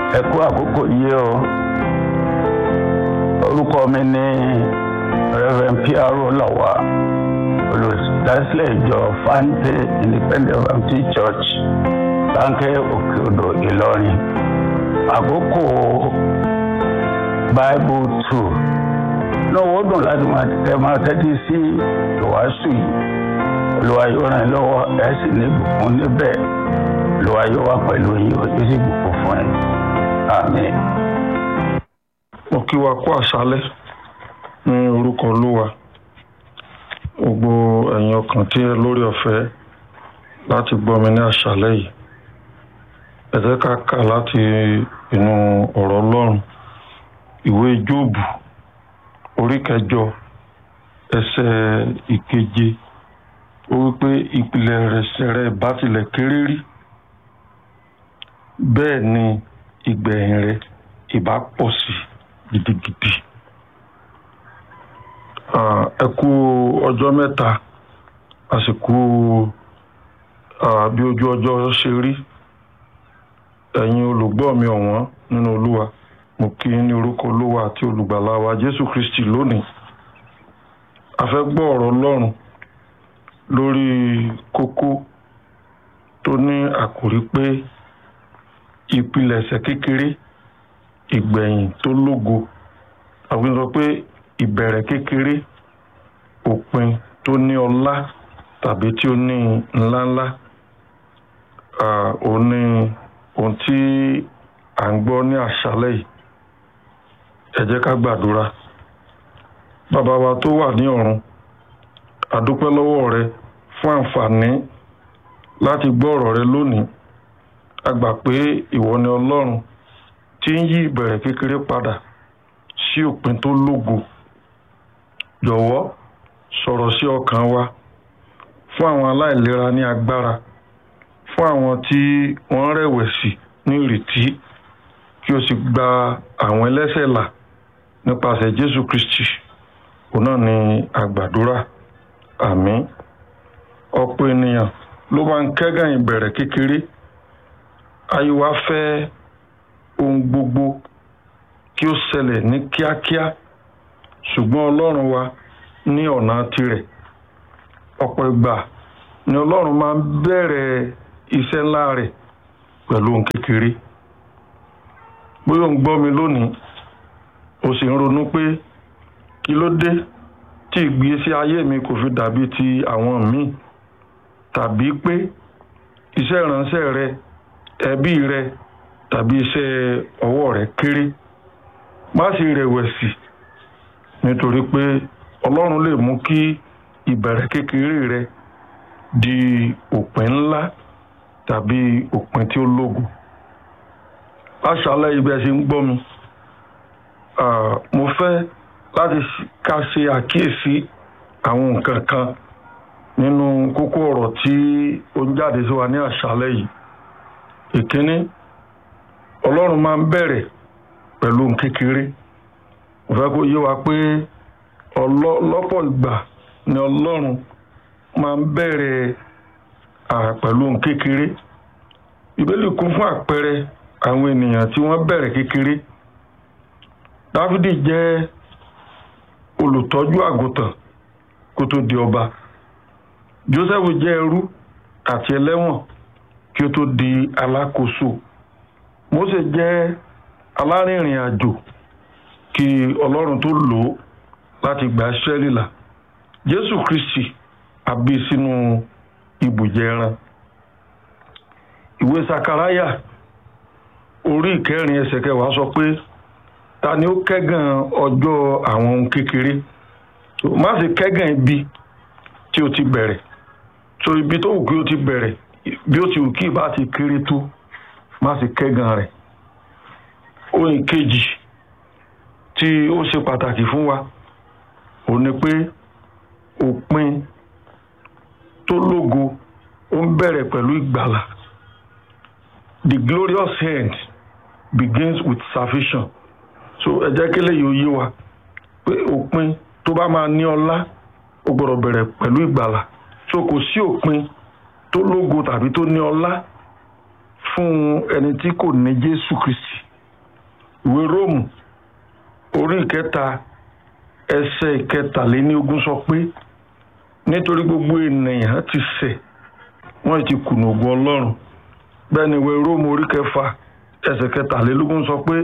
ẹ kú àkókò yìí o orúkọ mi ní reverend piaro lawa olùdásílẹ̀ ìjọ fante independent baptist church láńkẹ́ òkè odò ìlọrin àkókò bible two náà wọ́n dùn láti máa tẹ máa tẹ́tí sí ìwàásù yìí olúwa yóò ràn yín lọ́wọ́ ẹ̀ sì ní ìbùkún níbẹ̀ olúwa yóò wà pẹ̀lú yín ó sì bùkún fún yín àmín. mo kí wa kú àṣálẹ́ ní orúkọ olúwa gbogbo ẹ̀yin ọkàn tí ẹ lórí ọ̀fẹ́ láti gbọ́ mi ní àṣálẹ́ yìí ẹ jẹ́ ká kà láti inú ọ̀rọ̀ ọlọ́run ìwé jóòbù orí kẹjọ ẹsẹ̀ ìkeje ó wípé ìpìlẹ̀ ẹ̀ṣẹ̀ rẹ̀ bá tilẹ̀ kéré rí bẹ́ẹ̀ ni ìgbẹ̀yìn rẹ̀ ìbá pọ̀ sí gidigidi. ẹ kú ọjọ́ mẹ́ta àsìkò bí ojú ọjọ́ ṣe rí ẹ̀yin olùgbọ́ mi ọ̀wọ́n nínú olúwa mo kí ní orúkọ olúwa àti olùgbàlà wa jésù kristi lónìí a fẹ́ gbọ́ ọ̀rọ̀ ọlọ́run lórí kókó tó ní àkòrí pé ìpilẹ̀ṣẹ̀ kékeré ìgbẹ̀yìn tó lógo àwọn sọ pé ìbẹ̀rẹ̀ kékeré òpin tó ní ọlá tàbí tí ó ní ńláńlá òun ní ohun tí à ń gbọ́ ní àṣálẹ́ yìí ẹ jẹ́ ká gbàdúrà bàbá wa tó wà ní ọ̀run àdúpẹ́ lọ́wọ́ rẹ fún àǹfààní láti gbọ́ ọ̀rọ̀ rẹ lónìí a gbà pé ìwọ ni ọlọ́run tí ń yí ìbẹ̀rẹ̀ kékeré padà sí òpin tó lógo jọ̀wọ́ sọ̀rọ̀ sí ọkàn wa fún àwọn aláìlera ní agbára fún àwọn tí wọ́n rẹ̀wẹ̀sì ní ìrètí kí o sì gba àwọn ẹlẹ́ṣẹ̀ là nípasẹ̀ jésù kristi òun náà ni àgbàdúrà àmín ọ̀pọ̀ ènìyàn ló máa ń kẹ́gàn ìbẹ̀rẹ̀ kékeré ayé wa fẹ́ ohun gbogbo kí ó ṣẹlẹ̀ ní kíákíá ṣùgbọ́n ọlọ́run wa ní ọ̀nà tirẹ̀ ọ̀pọ̀ ìgbà ni ọlọ́run máa ń bẹ̀rẹ̀ iṣẹ́ ńlá rẹ̀ pẹ̀lú ohun kékeré bóyá ò ń gbọ́ mi lónìí o sì ń ronú pé kí ló dé tí ìgbésí ayé mi kò fi dàbí ti àwọn míì tàbí pé iṣẹ́ ìránṣẹ́ rẹ ẹbí rẹ tàbí iṣẹ́ ọwọ́ rẹ kéré má sì rẹ̀wẹ̀sì nítorí pé ọlọ́run lè mú kí ìbẹ̀rẹ̀ kékeré rẹ di òpin ńlá tàbí òpin tí ó lógo aṣálẹ̀ ibẹ̀ ṣe ń gbọ́ mi mo fẹ́ láti ká ṣe àkíyèsí àwọn nǹkan kan nínú kókó ọ̀rọ̀ tí ó ń jáde sí wa ní àṣálẹ́ yìí ìkíní ọlọ́run máa ń bẹ̀rẹ̀ pẹ̀lú ohun kékeré mo fẹ́ kó yé wa pé lọ́pọ̀ ìgbà ni ọlọ́run máa ń bẹ̀rẹ̀ pẹ̀lú ohun kékeré ìbéèlì kún fún àpẹẹrẹ àwọn ènìyàn tí wọ́n bẹ̀rẹ̀ kékeré dávidi jẹ́ olùtọ́jú àgùntàn kó tó di ọba joseph jẹ́ ẹrú àti ẹlẹ́wọ̀n kí ó tó di alákòóso mose jẹ́ alárìnrìn àjò kí ọlọ́run tó lò ó láti gba israẹli là jésù kristi àbí sínú ibùjẹ ẹran ìwé sakaraya orí ìkẹrin ẹsẹ̀ kẹwàá sọ pé ta ni ó kẹ́gàn ọjọ́ àwọn ohun kékeré má ṣe kẹ́gàn ibi tí o ti bẹ̀rẹ̀ so ibi tó wù kí o ti bẹ̀rẹ̀ bí ó ti wù kí ìbá ti kéré tó má ṣe kẹ́gàn rẹ̀ ohun kejì tí ó ṣe pàtàkì fún wa ò ní pé òpin tó lógo ó ń bẹ̀rẹ̀ pẹ̀lú ìgbàlà the glorious end begins with salvation so ẹ jẹ́ kí lèyí ó yé wa pé òpin tó bá máa ní ọlá ó gbọ́dọ̀ bẹ̀rẹ̀ pẹ̀lú ìgbàlà so kò sí òpin tó lógo tàbí tó ní ọlá fún ẹni tí kò ní jésù kristi ìwé róòmù orí ìkẹta ẹsẹ̀ ìkẹtàléníogún sọ pé nítorí gbogbo ènìyàn ti ṣẹ̀ wọ́n ti kùnà ògùn ọlọ́run bẹ́ẹ̀ ni ìwé róòmù orí kẹfà ẹsẹ̀ kẹtàlélógún sọ pé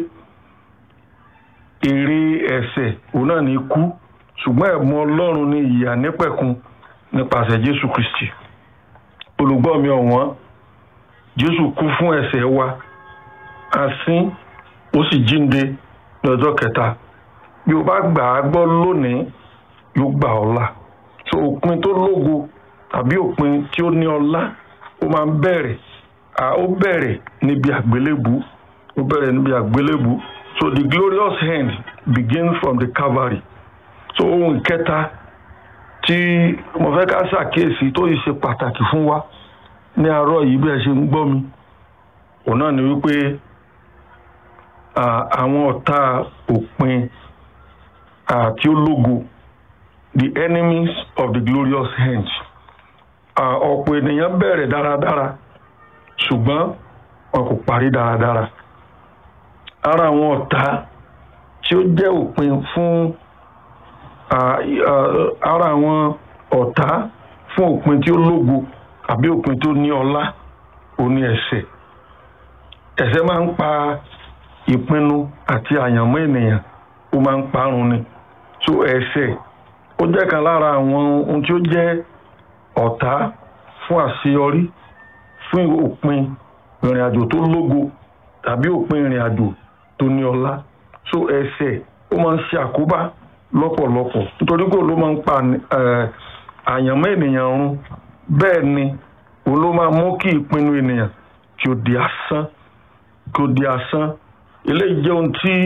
èrè ẹ̀ṣẹ̀ òun náà ní ikú ṣùgbọ́n ẹ̀bùn ọlọ́run ní ìyà nípẹ̀kun nípasẹ̀ jésù kristi olùgbọ́ mi ọ̀wọ́n jésù kú fún ẹ̀ṣẹ̀ wa asín ó sì jíǹde ní ọjọ́ kẹta bí o bá gbà á gbọ́ lónìí yóò gbà ọ́ là so òpin tó lógo tàbí òpin tí ó ní ọlá ó máa ń bẹ̀rẹ̀ ó bẹ̀rẹ̀ níbi àgbélébù ó bẹ̀rẹ̀ níbi àgbélébù so the glorious end begins from the calvary so ohun kẹta tí mo fẹ́ ká ṣàkíyèsí tó yìí ṣe pàtàkì fún wa ní àárọ̀ yìí bí ẹ ṣe ń gbọ́ mi òun náà ni wípé àwọn ọ̀tá òpin tí ó lógo the enemies of the glorious end ọ̀pọ̀ ènìyàn bẹ̀rẹ̀ dáradára ṣùgbọ́n wọn kò parí dáradára ara àwọn ọ̀tá tí ó jẹ́ òpin fún ara àwọn ọ̀tá fún òpin tí ó lógo àbí òpin tó ní ọlá ó ní ẹ̀ṣẹ̀ ẹ̀ṣẹ̀ máa ń pa ìpinnu àti àyànmọ́ ènìyàn ó máa ń parun ni so ẹ̀ṣẹ̀ ó jẹ́ kan lára àwọn ohun tí ó jẹ́ ọ̀tá fún àṣeyọrí fún òpin ìrìn àjò tó lógo tàbí òpin ìrìn àjò tó ní ọlá so ẹ̀ṣẹ̀ ó máa ń ṣe àkóbá lọ́pọ̀lọpọ̀ nítorí pé ló máa ń pa àyànmọ́ ènìyàn run bẹ́ẹ̀ ni òun ló máa mú kí ìpinnu ènìyàn kí ó di asán kí ó di asán eléyìí jẹ́ ohun tí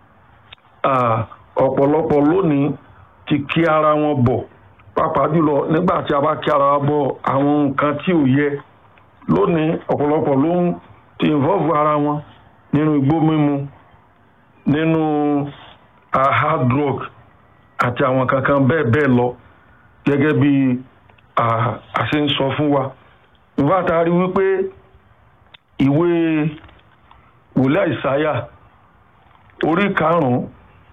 ọ̀pọ̀lọpọ̀ lónìí ti kí ara wọn bọ̀ pàápàá jùlọ nígbà tí a bá kí ara wa bọ̀ àwọn nǹkan tí ò yẹ lónìí ọ̀pọ̀lọpọ̀ ló ń ti involve ara wọn nínú igbó mímu nínú hard drug àti àwọn kankan bẹ́ẹ̀ bẹ́ẹ̀ lọ gẹ́gẹ́ bí a ṣe ń sọ fún wa ìfá ta rí wípé ìwé wòlíì àìsáyà orí karùn-ún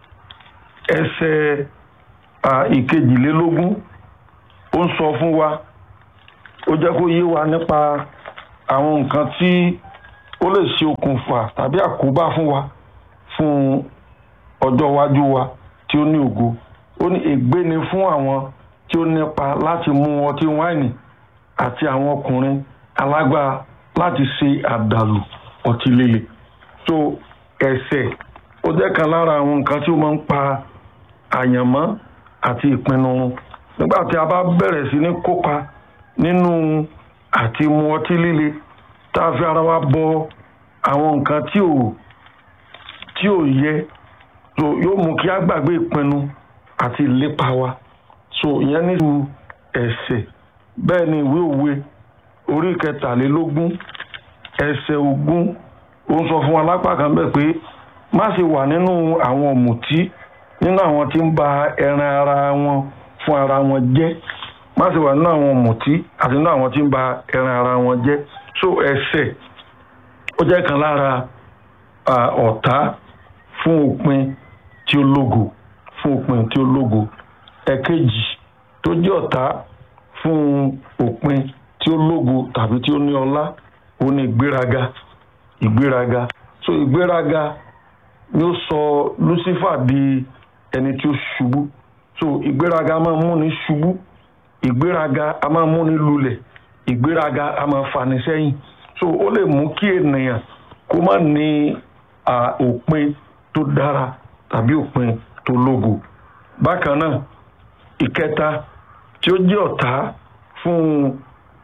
ẹsẹ̀ ìkejìlélógún ó ń sọ fún wa ó jẹ́ kó yé wa nípa àwọn nǹkan tí ó lè ṣe okùnfà tàbí àkóbá fún wa fún ọjọ́ iwájú wa tí ó ní ògo ó ní ègbé ni fún àwọn tí ó nípa láti mú ọtí wáìnì àti àwọn ọkùnrin alágbára láti ṣe àdàlù ọtí líle so ẹ̀ṣẹ̀ ó jẹ́ kan lára àwọn nǹkan tí ó máa ń pa àyànmọ́ àti ìpinnu run nígbà tí a bá bẹ̀rẹ̀ sí ní kópa nínú àti mu ọtí líle tá a fi ara wa bọ àwọn nǹkan tí ò tí ò yẹ so yóò mú kí a gbàgbé ìpinnu àti ìlépa wa so ìyẹn nílùú ẹ̀ṣẹ̀ bẹ́ẹ̀ ni ìwé òwe orí kẹtàlélógún ẹsẹ̀ ogún ó ń sọ fún wa lápá kan bẹ́ẹ̀ pé má ṣe wà nínú àwọn ọ̀mùtí nínú àwọn tí ń ba ẹran ara wọn fún ara wọn jẹ́ má ṣe wà nínú àwọn ọ̀mùtí àti nínú àwọn tí ń ba ẹran ara wọn jẹ́ so ẹ̀ṣẹ̀ ó jẹ́ kan lára ọ̀tá fún òpin tí ó lógo fún òpin tí ó lógo ẹ̀kejì tó jẹ́ ọ̀tá fún òpin tí ó lógo tàbí tí ó ní ọlá ó ní ìgbéraga ìgbéraga so ìgbéraga ni ó sọ Lucifer di ẹni tí ó ṣubú so ìgbéraga máa mú ni ṣubú ìgbéraga a máa mú ni lulẹ̀ ìgbéraga a máa fani sẹ́yìn so ó lè mú kí ènìyàn kó má ní òpin tó dára tàbí òpin tó lógo bákan náà ìkẹta tí ó jẹ́ ọ̀tá fún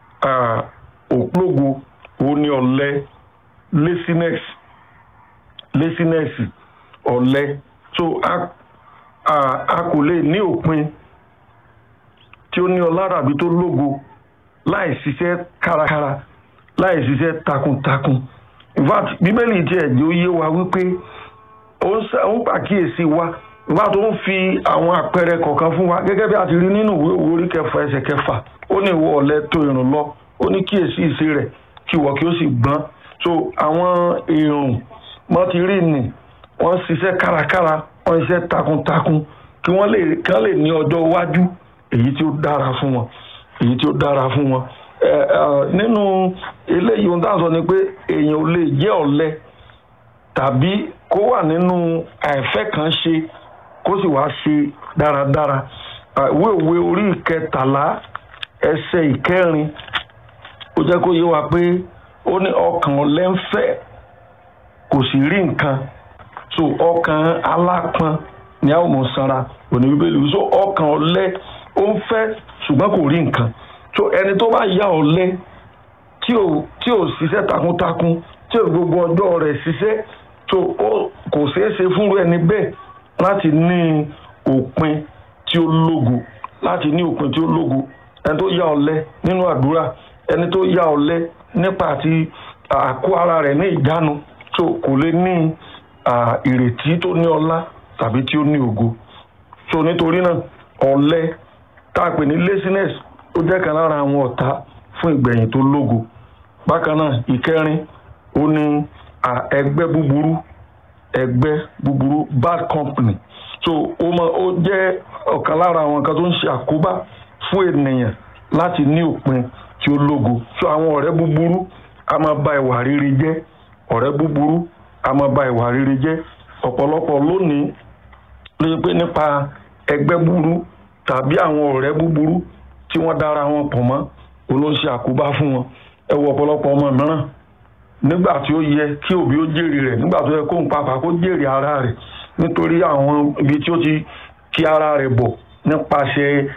òpógo òun ni ọ̀lẹ laziness laziness ọ̀lẹ so a a a kò lè ní òpin tí ó ní ọlá tàbí tó lógo láì ṣiṣẹ́ kárakára láì ṣiṣẹ́ takuntakun in fact bíbélì tiẹ̀ jẹ́ ó yé wa wípé ó ń pàkíyèsí wa ìwà tó ń fi àwọn àpẹẹrẹ kọ̀ọ̀kan fún wa gẹ́gẹ́ bí a ti rí nínú ìwé òwe orí kẹfà ẹsẹ̀ kẹfà ó ní ìwọ ọ̀lẹ tó ìrùn lọ ó ní kíyèsí ìṣe rẹ̀ kí ìwọ kí ó sì gbọ́n so àwọn èrùn mọ́ ti rí nì wọ́n ń ṣiṣẹ́ kárakára wọ́n ń ṣiṣẹ́ takuntakun kí wọ́n lè kí wọ́n lè ní ọjọ́ iwájú èyí tí ó dára fún wọn èyí tí ó dára fún wọn ẹ ẹ nínú eléyìí ohun tá à ń sọ ni pé èèyàn ò lè jẹ́ ọ̀lẹ tàbí kó wà nínú àìfẹ́ kan ṣe kó sì wá ṣe dáradára ìwé òwe orí ìkẹtàlá ẹsẹ̀ ìkẹrin ó jẹ́ kó yé wa pé ó ní ọkàn ọ̀lẹ ń fẹ́ kò sì rí nǹkan so ọkàn alápọn ni a ó mọ̀ sanra òní bíbélì so ọkàn ọ̀lẹ ó ń fẹ́ ṣùgbọ́n kò rí nǹkan so ẹni tó bá ya ọ̀lẹ tí ò tí ò ṣiṣẹ́ takuntakun tí ò gbogbo ọjọ́ rẹ̀ ṣiṣẹ́ so ó kò ṣeé ṣe fúnru ẹni bẹ́ẹ̀ láti ní òpin tí ó lógo láti ní òpin tí ó lógo ẹni tó ya ọ̀lẹ nínú àdúrà ẹni tó ya ọ̀lẹ nípa àti àkó ara rẹ̀ ní ìjánu so kò lè ní ìrètí tó ní ọlá tàbí tí ó ní ògo so nítorí náà ọ̀lẹ tá a pè ní laziness ó jẹ́ kan lára àwọn ọ̀tá fún ìgbẹ̀yìn tó lógo bákan náà ìkẹrin ó ní ẹgbẹ́ búburú ẹgbẹ́ búburú bad company so ó mọ ó jẹ́ ọ̀kan lára àwọn nǹkan tó ń ṣe àkóbá fún ènìyàn láti ní òpin tí ó lógo so àwọn ọ̀rẹ́ búburú a máa ba ìwà rere jẹ́ ọ̀rẹ́ búburú a máa ba ìwà rere jẹ́ ọ̀pọ̀lọpọ̀ lónìí ló yẹ pé nípa ẹgbẹ́ búburú tàbí àwọn ọ̀rẹ́ búburú tí wọ́n dára wọn pọ̀ mọ́ olóńṣe àkóbá fún wọn ẹ wo ọ̀pọ̀lọpọ̀ ọmọ mìíràn nígbà tí ó yẹ kí òbí ó jèrè rẹ̀ nígbà tó yẹ kó ń papà kó jèrè ara rẹ̀ nítorí àwọn ibi tí ó ti kí ara rẹ̀ bọ̀ nípasẹ̀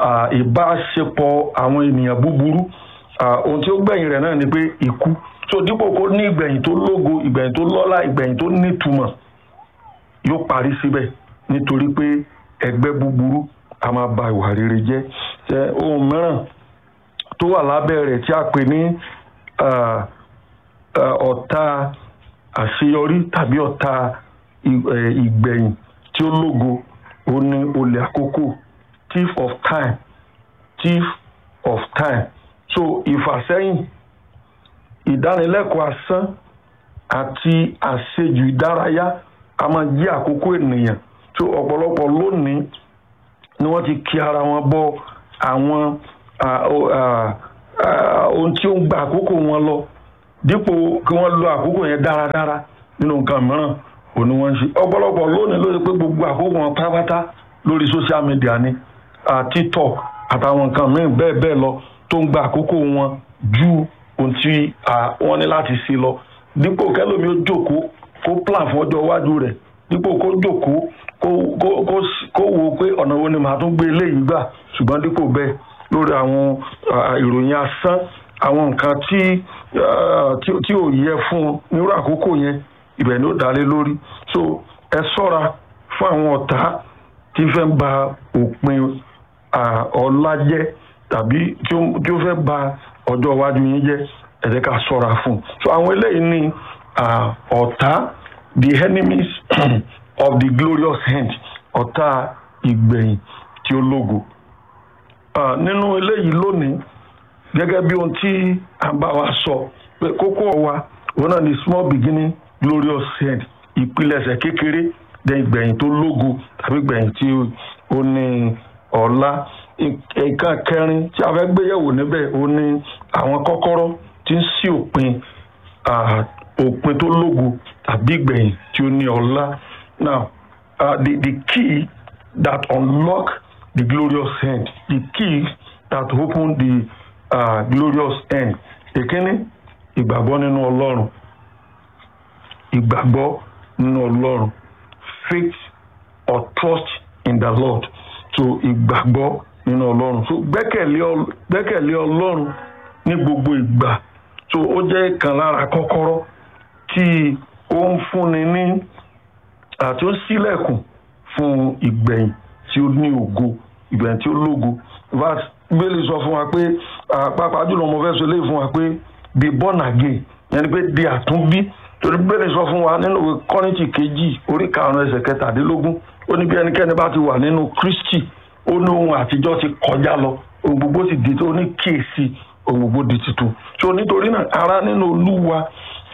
ìbáṣepọ̀ àwọn ènìyàn búburú ohun tí ó gbẹ̀yìn rẹ̀ náà ni pé ikú tó dípò kó ní ìgbẹ̀yìn tó lógo ìgbẹ̀yìn tó lọ́lá ìgbẹ̀yìn tó nítumọ̀ yóò parí síbẹ̀ nítorí pé ẹgbẹ́ búburú a máa ba ìwà rere jẹ́ ohun mìíràn tó wà lábẹ́ rẹ̀ tí a pè ní ọ̀tá àṣeyọrí tàbí ọ̀tá ìgbẹ̀yìn tí ó lógo ó ní olè àkókò thief of time thief of time so ìfàsẹ́yìn ìdánilẹ́kọ̀ọ́ asán àti àṣejù ìdárayá a máa jí àkókò ènìyàn tó ọ̀pọ̀lọpọ̀ lónìí ni wọ́n ti kí ara wọn bọ àwọn ohun tí ó ń gba àkókò wọn lọ dípò kí wọ́n lo àkókò yẹn dáradára nínú nǹkan mìíràn òní wọ́n ń ṣe ọ̀pọ̀lọpọ̀ lónìí ló ṣe pé gbogbo àkókò wọn pátápátá lórí social media ni tiktok àtàwọn nǹkan mìíràn bẹ́ẹ̀ bẹ́ẹ̀ lọ tó ń gba àkókò wọn ju ohun tí wọ́n ní láti ṣe lọ dípò kẹlòmí ó jókòó kó plan fún ọjọ́ iwájú rẹ̀ dípò kó jókòó kó wo pé ọ̀nà wo ni màá tún gbé eléyìí gbà ṣùgbọ́n dípò bẹ́ẹ̀ lórí àwọn ìròyìn asán àwọn nǹkan tí tí ò yẹ fún nírú àkókò yẹn ibẹ̀ ni ó dálé lórí so ẹ ṣọ́ra fún àwọn ọ̀tá tí fẹ́ ba òpin ọlá jẹ́ tàbí tí ó fẹ́ ba ọjọ́ iwájú yín jẹ́ ẹ jẹ́ ká ṣọ́ra fún so àwọn eléyìí ní ọ̀tá the enemies of the glorious end ọ̀tá ìgbẹ̀yìn tí ó lógo nínú eléyìí lónìí gẹ́gẹ́ bí ohun tí a bá wa sọ pé kókó wa òun náà ni small beginning glorious end ìpilẹ̀ṣẹ̀ kékeré dẹ̀ ìgbẹ̀yìn tó lógo tàbí ìgbẹ̀yìn tí ó ní ọ̀la nǹkan kẹrin tí a fẹ́ gbéyẹ̀wò níbẹ̀ ó ní àwọn kọ́kọ́rọ́ tí ń ṣí òpin òpin tó lógo tàbí ìgbẹ̀yìn tí ó ní ọ̀la now uh, the the key that unlock the glorious end the key that open the uh, glorious end èkíní ìgbàgbọ́ nínú ọlọ́run ìgbàgbọ́ nínú ọlọ́run faith or trust in the lord so ìgbàgbọ́ nínú ọlọ́run so gbẹ́kẹ̀lé ọlọ́run ní gbogbo ìgbà so ó jẹ́ ìkan lára kọ́kọ́rọ́ tí ó ń fúnni ní àti ó ṣílẹ̀kùn fún ìgbẹ̀yìn tí ó ní ògo ìgbẹ̀yìn tí ó lógo verse bíbélì sọ fún wa pé pàápàá jùlọ mo fẹ́ sọ eléyìí fún wa pé be born again yẹn ni pé di àtúnbí torí bíbélì sọ fún wa nínú ìwé kọ́rìntì kejì orí karùn-ún ẹsẹ̀ kẹtàdínlógún ó ní bí ẹnikẹ́ni bá ti wà nínú kristi ó ní ohun àtijọ́ ti kọjá lọ ohun gbogbo sì di tó ní kíyèsí ohun gbogbo di tuntun so nítorí náà ara nínú olúwa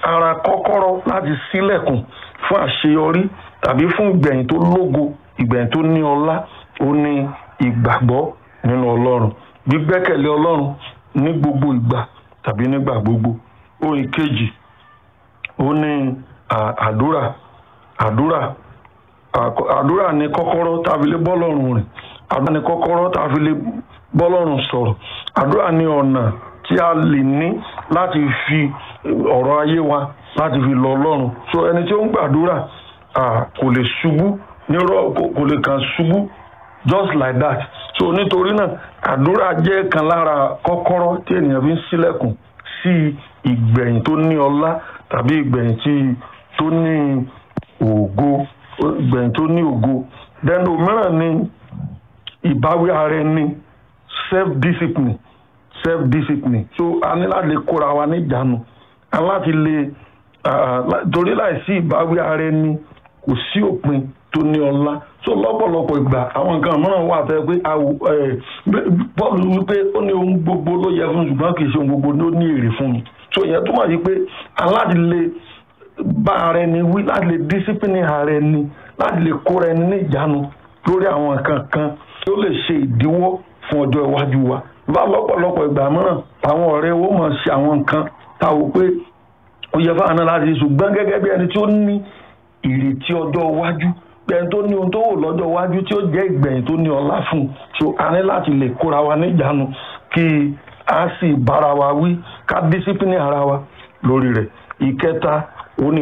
ara kọ́kọ́rọ́ láti ṣílẹ̀kùn fún àṣeyọrí tàbí fún ìgbẹ̀yìn tó lógo ìgbẹ̀yìn tó ní ọlá ó ní ìgbàgbọ́ nínú ọlọ́run gbígbẹ́kẹ̀lé ọlọ́run ní gbogbo ìgbà tàbí nígbà gbogbo ohun kejì ó ní àdúrà àdúrà àdúrà ní kọ́kọ́rọ́ tá a fi lè bọ́lọ́run rìn àdúrà ní kọ́kọ́rọ́ tá a fi lè bọ́lọ́run sọ̀rọ̀ àdúrà ní ọ̀nà tí a lè ní láti fi ọ̀rọ̀ ayé wa láti fi lọ ọlọ́run so ẹni tí ó ń gbàdúrà kò lè ṣubú nírọ̀ kò lè kàn ṣubú just like that so nítorí náà àdúrà jẹ́ kan lára kọ́kọ́rọ́ tí ènìyàn fi ń ṣílẹ̀kùn sí ìgbẹ̀yìn tó ní ọlá tàbí ìgbẹ̀yìn tí tó ní ògo ìgbẹ̀yìn tó ní ògo then òmíràn ni ìbáwí ara ẹni self discipline self discipline so a ní láti lè kóra wa níjàánu a láti lè torí láìsí ìbáwí ara ẹni kò sí òpin tó ní ọlá so lọ́pọ̀lọpọ̀ ìgbà àwọn nǹkan mìíràn wà fẹ́ pé Paul wípé ó ní ohun gbogbo ló yẹ fún ṣùgbọ́n kì í ṣe ohun gbogbo ló ní èrè fún mi so ìyẹn túmọ̀ sí pé aláti lè bá ara ẹni wí láti lè discipline ara ẹni láti lè kóra ẹni ní ìjánu lórí àwọn nǹkan kan tí ó lè ṣe ìdíwọ́ fún ọjọ́ iwájú wa bá lọ́pọ̀lọpọ̀ ìgbà mìíràn àwọn ọ̀rẹ́ wo mọ̀ ṣe àwọn nǹkan táwọn pé ó yẹ fáwọn náà láti ṣùgbọ́n gẹ́gẹ́ bí ẹni tí ó ní ìrètí ọjọ́ iwájú ẹni tó ní ohun tó wò lọ́jọ́ iwájú tí ó jẹ́ ìgbẹ̀yìn tó ní ọlá fún un so a ní láti lè kóra wa níjàánu kí a sì bára wa wí ká dísípínì ara wa lórí rẹ̀ ìkẹta òní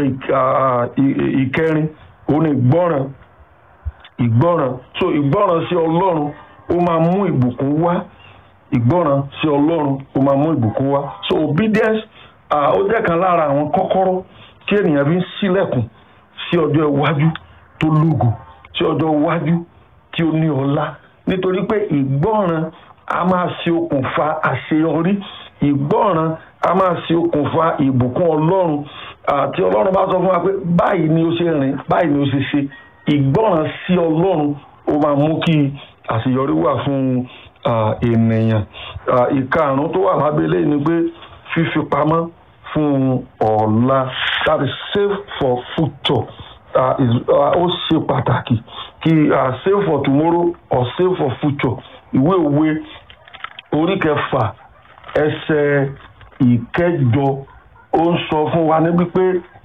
ìkẹrin òní ìgbọ́ràn ìgbọ́ràn so ìgbọ́ràn sí ọlọ́run ó máa mú ìbùkún wá ìgbọ́ràn sí ọlọ́run ó máa mú ìbùkún wá so obedience ó jẹ́ kan lára àwọn kọ́kọ́rọ́ tí ènìyàn fi ń ṣílẹ̀kùn sí ọjọ́ iwájú tó lógo sí ọjọ́ iwájú tí ó ní ọlá nítorí pé ìgbọ́ràn a máa ṣe okùnfà àṣeyọrí ìgbọ́ràn a máa ṣe okùnfà ìbùkún ọlọ́run àti ọlọ́run bá sọ fún wa pé báyìí ni ó ṣe rìn báyìí ni ó ṣe ṣe ìgbọ́ràn sí ọlọ́run ó máa mú kí àṣeyọrí wà fún ènìyàn ìkarùn tó wà lábẹ́lẹ́ ni pé fífi pamọ́ fún ọ̀la that is save for future ó ṣe pàtàkì kí save for tomorrow or save for future ìwé òwe orí kẹfà ẹsẹ̀ ìkẹjọ ó ń sọ fún wa níbi pé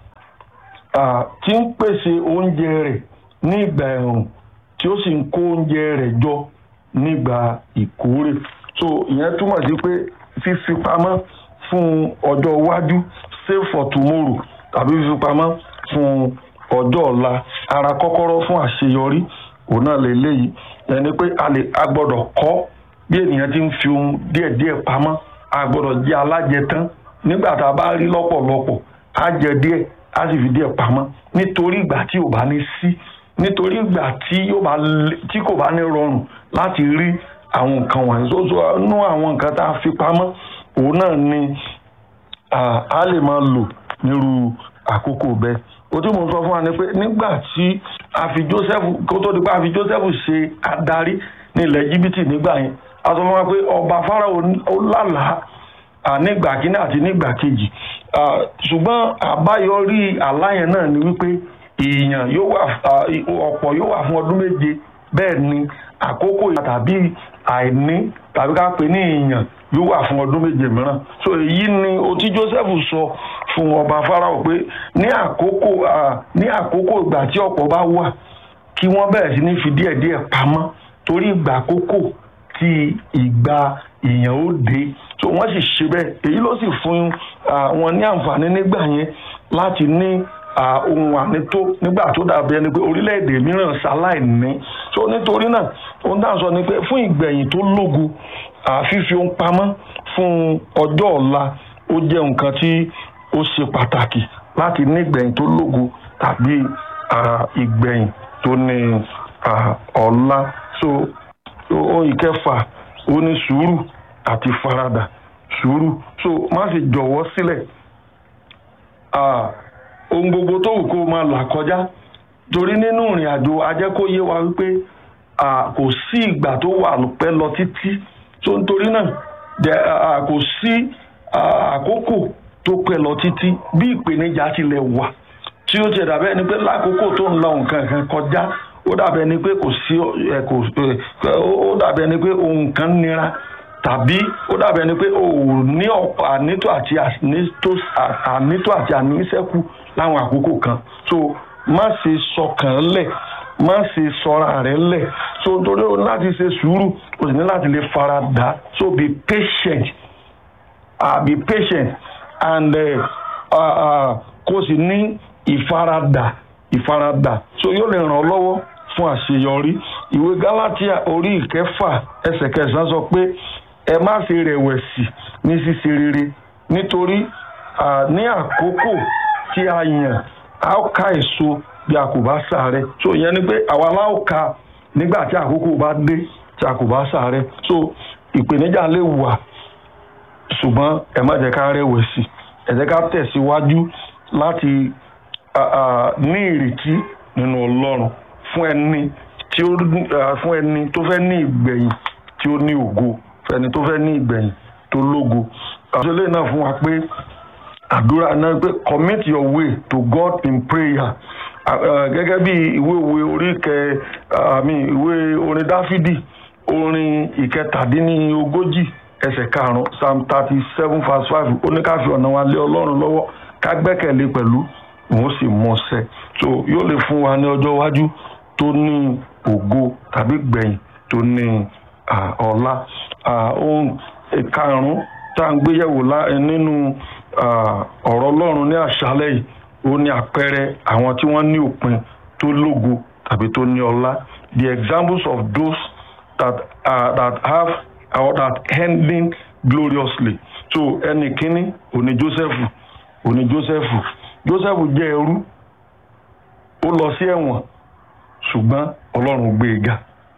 tí ń pèsè oúnjẹ rẹ̀ ní ìgbà ẹ̀rùn tí ó sì ń kó oúnjẹ rẹ̀ jọ nígbà ìkórè so ìyẹn túmọ̀ sí pé fífi pamọ́ fún ọjọ́ iwájú save for tomorrow tàbí fífi pamọ́ fún ọjọ́ ọ̀la ara kọ́kọ́rọ́ fún àṣeyọrí òun náà lè léyìí ẹni pé a lè a gbọ́dọ̀ kọ́ bí ènìyàn ti ń fi ohun díẹ̀díẹ̀ pamọ́ a gbọ́dọ̀ jẹ́ alájẹtán nígbà tá a bá rí lọ́pọ̀lọpọ̀ á jẹ díẹ̀ á sì fi díẹ̀ pamọ́ nítorí ìgbà tí ò bá ní sí nítorí ìgbà tí kò bá ní rọrùn láti rí àwọn nǹkan wọ̀nyí tó tó nú àwọn nǹkan tá a fi pamọ́ òun náà ni a lè máa lò nírú àkókò bẹ́ẹ̀ o tí mo sọ fún wa ni pé nígbà tí a fi Joseph kó tó di pé a fi Joseph ṣe adarí ní ilẹ̀ jìbìtì nígbà yẹn a sọ fún wa pé ọba Fáráò ó lálàá nígbà kíní àti nígbà kejì ṣùgbọ́n àbáyọrí àlá yẹn náà ni wípé èèyàn yóò wà ọ̀pọ̀ yóò wà fún ọdún méje bẹ́ẹ̀ ni àkókò tàbí àìní tàbí ká pè ní èèyàn yóò wà fún ọdún méje mìíràn so èyí ni o tí Joseph sọ fún ọba Fáráò pé ní àkókò ní àkókò ìgbà tí ọ̀pọ̀ bá wà kí wọ́n bẹ̀rẹ̀ sí ní fi díẹ̀díẹ̀ pamọ́ torí ìgbà àkókò tí ìgbà èèyàn ó dé so wọ́n sì ṣe bẹ́ẹ̀ èyí ló sì fún wọn ní àǹfààní nígbà yẹn láti ní ohun ànító nígbà tó dàbí ẹni pé orílẹ̀-èdè mìíràn ṣaláìní so nítorí náà ohun tá à ń sọ ni pé fún ìgbẹ̀yìn tó lógo fífi ohun pamọ́ fún ọjọ́ ọ̀la ó jẹ́ nǹkan tí ó ṣe pàtàkì láti ní ìgbẹ̀yìn tó lógo tàbí ìgbẹ̀yìn tó ní ọ̀la so ohun ìkẹfà ó ní sùúrù àti faradà sùúrù so má sì jọ̀wọ́ sílẹ̀ ohun gbogbo tó wù kó máa là kọjá torí nínú ìrìn àjò ajẹ́kóyé wa wípé kò sí ìgbà tó wà pẹ́ lọ títí tó nítorí náà kò sí àkókò tó pẹ́ lọ títí bí ìpèníjà tilẹ̀ wà tí ó ti dàbẹ́ ni pé lákòókò tó ń la nǹkan kan kọjá ó dàbẹ́ ni pé kò sí ẹ kò ó dàbẹ́ ni pé ohun kan nira tàbí ó dàbẹ́ ni pé o ò ní ọ̀pọ̀ ànító àti ànító àti àníṣẹ́kù láwọn àkókò kan so má ṣe sọkàn lẹ̀ má ṣe sọra rẹ̀ lẹ̀ so torí o ní láti ṣe sùúrù o sì ní láti lè fara dà so be patient uh, be patient and kó o sì ní ìfaradà ìfaradà so yóò lè ràn ọ́ lọ́wọ́ fún àṣeyọrí ìwé Gálátíà orí ìkẹfà ẹsẹ̀ kẹsàn-án sọ pé ẹ má ṣe rẹ̀wẹ̀sì ní ṣíṣe rere nítorí ní àkókò tí a yàn a ó ká èso bí a kò bá ṣàárẹ̀ so ìyẹn ni pé àwa la ó ká nígbà tí àkókò bá dé tí a kò bá ṣàárẹ̀ so ìpèníjà lè wà ṣùgbọ́n ẹ má jẹ́ ká rẹ̀wẹ̀sì ẹ jẹ́ ká tẹ̀síwájú láti ní ìrètí nínú Ọlọ́run fún ẹni tí ó fún ẹni tó fẹ́ ní ìgbẹ̀yìn tí ó ní ògo fún ẹni tó fẹ́ ní ìgbẹ̀yìn tó lógo àṣọlẹ̀ náà fún wa pé àdúrà náà pé commit your way to God in prayer gẹ́gẹ́ bí ìwé òwe orí kẹ àmì ìwé orin Dáfídì orin ìkẹtàdínlógójì ẹsẹ̀ karùn-ún psalm thirty seven verse five ó ní ká fi ọ̀nà wa lé Ọlọ́run lọ́wọ́ ká gbẹ́kẹ̀lé pẹ̀lú òun sì mọ̀ọ́sẹ̀ so yóò lè fún wa ní ọjọ́ iwájú tó ní ògo tàbí gbẹ̀yìn tó ní ọlá ohun ìkarùn-ún tá à ń gbéyẹ̀wò nínú ọ̀rọ̀ Ọlọ́run ní àṣálẹ́ yìí ó ní àpẹẹrẹ àwọn tí wọ́n ní òpin tó lógo tàbí tó ní ọlá the examples of those that, uh, that have or that ending gloriously so ẹnì kínní òní Joseph òní Joseph Joseph jẹ́ ẹrú ó lọ sí ẹ̀wọ̀n ṣùgbọ́n Ọlọ́run gbé e ga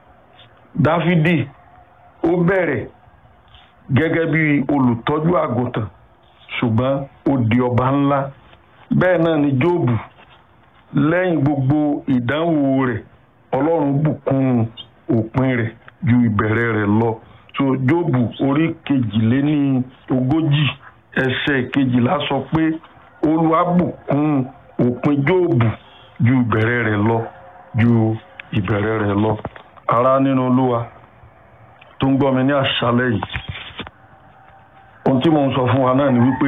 Dáfídì ó bẹ̀rẹ̀ gẹ́gẹ́ bí olùtọ́jú àgùntàn ṣùgbọ́n ó di ọba ńlá bẹ́ẹ̀ náà ni Jóòbù lẹ́yìn gbogbo ìdánwò rẹ̀ Ọlọ́run bùkún òpin rẹ̀ ju ìbẹ̀rẹ̀ rẹ̀ lọ so Jóòbù orí kejìléní ogójì ẹsẹ̀ kejìlá sọ pé Olúwa bùkún òpin Jóòbù ju ìbẹ̀rẹ̀ rẹ̀ lọ ju ìbẹ̀rẹ̀ rẹ̀ lọ ará nínú Olúwa tó ń gbọ́ mi ní àṣálẹ́ yìí ohun tí mo ń sọ fún wa náà ni wípé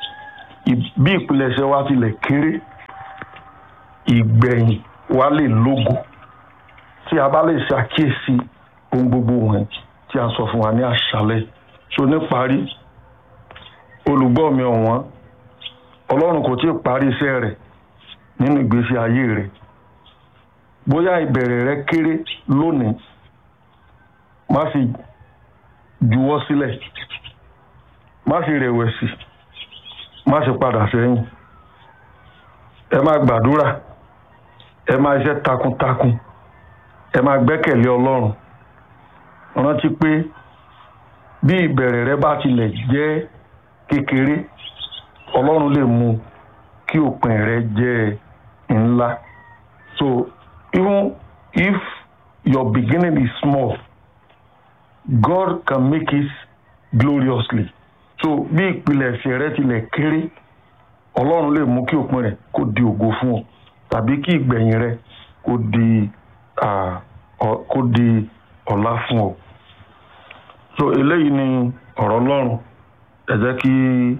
bí ìpilẹ̀ṣẹ̀ wa tilẹ̀ kéré ìgbẹ̀yìn wa lè lógo tí a bá lè ṣàkíyèsí ohun gbogbo wọ̀nyí tí a sọ fún wa ní àṣálẹ́ so níparí olùgbọ́ mi ọ̀wọ́n Ọlọ́run kò tí ì parí iṣẹ́ rẹ̀ nínú ìgbésí ayé rẹ̀ bóyá ìbẹ̀rẹ̀ rẹ̀ kéré lónìí má sì juwọ́ sílẹ̀ má sì rẹ̀wẹ̀sì má sì padà sẹ́yìn ẹ máa gbàdúrà ẹ máa iṣẹ́ takuntakun ẹ máa gbẹ́kẹ̀lé Ọlọ́run rántí pé bí ìbẹ̀rẹ̀ rẹ bá tilẹ̀ jẹ́ kékeré Ọlọ́run lè mú kí òpin rẹ jẹ́ ńlá so even if your beginning is small God can make it gloriously so bí ìpilẹ̀ṣẹ̀ rẹ tilẹ̀ kéré ọlọ́run lè mú kí òpin rẹ̀ kó di ògo fún ọ tàbí kí ìgbẹ̀yìn rẹ̀ kó di kó di ọlá fún ọ. so eléyìí ni ọ̀rọ̀ ọlọ́run ẹ jẹ́ kí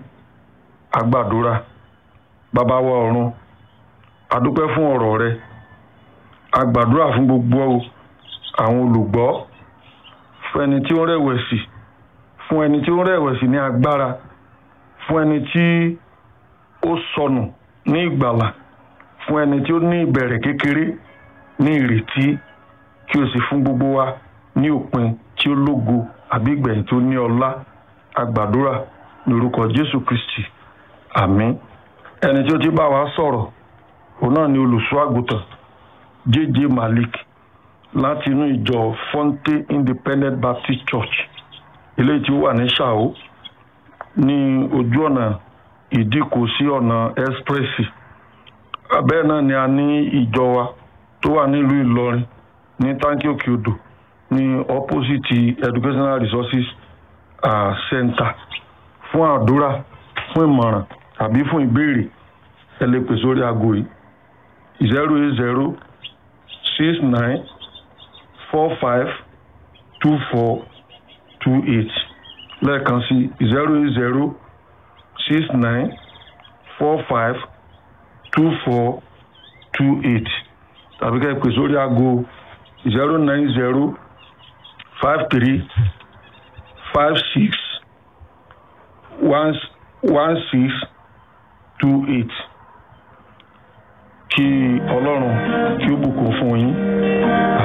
a gbàdúrà bàbá wa ọ̀run a dúpẹ́ fún ọ̀rọ̀ rẹ a gbàdúrà fún gbogbo àwọn olùgbọ́ fún ẹni tí ó ń rẹ̀wẹ̀sì fún ẹni tí ó ń rẹ̀wẹ̀sì ní agbára fún ẹni tí ó sọnù ní ìgbàlà fún ẹni tí ó ní ìbẹ̀rẹ̀ kékeré ní ìrètí kí o sì fún gbogbo wa ní òpin tí ó lógo àbí ìgbẹ̀yìn tó ní ọlá agbàdúrà ní orúkọ Jésù Kristi àmín ẹni tí ó ti bá wa sọ̀rọ̀ òun náà ni olùṣọ́ àgùntàn J.J. Malik láti inú ìjọ Fonte Independent Baptist Church eléyìí tí ó wà ní Ṣàó ní ojú ọ̀nà ìdíkò sí ọ̀nà ẹ́sprẹ́sì bẹ́ẹ̀ náà ni a ní ìjọ wa tó wà nílùú Ìlọrin ní táǹkì òkè odò ní opposite educational resources uh, center fún àdúrà fún ìmọ̀ràn àbí fún ìbéèrè ẹ lè pè sórí aago yìí zero eight zero six nine four five two four two eight lẹ́ẹ̀kan sí zero eight zero six nine four five two four two eight tàbí ká ẹ pè sórí aago zero nine zero five three five six one one six two eight kí ọlọ́run kí ó bùkún fún yín.